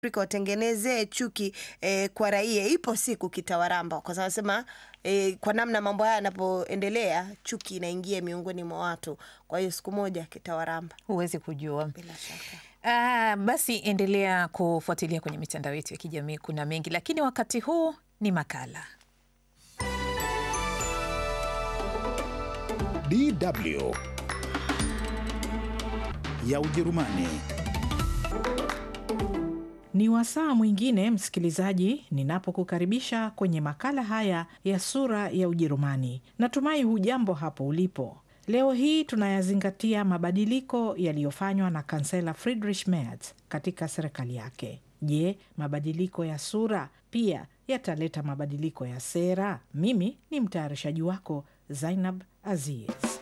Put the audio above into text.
Afrika watengenezee chuki eh, kwa raia, ipo siku kitawaramba, kwa sababu nasema eh, kwa namna mambo haya yanapoendelea, chuki inaingia miongoni mwa watu. Kwa hiyo siku moja kitawaramba Huwezi kujua. bila shaka. Ah, basi endelea kufuatilia kwenye mitandao yetu ya kijamii, kuna mengi, lakini wakati huu ni makala. DW ya Ujerumani. Ni wasaa mwingine msikilizaji, ninapokukaribisha kwenye makala haya ya sura ya Ujerumani. Natumai hujambo hapo ulipo. Leo hii tunayazingatia mabadiliko yaliyofanywa na kansela Friedrich Merz katika serikali yake. Je, mabadiliko ya sura pia yataleta mabadiliko ya sera? Mimi ni mtayarishaji wako Zainab Aziz.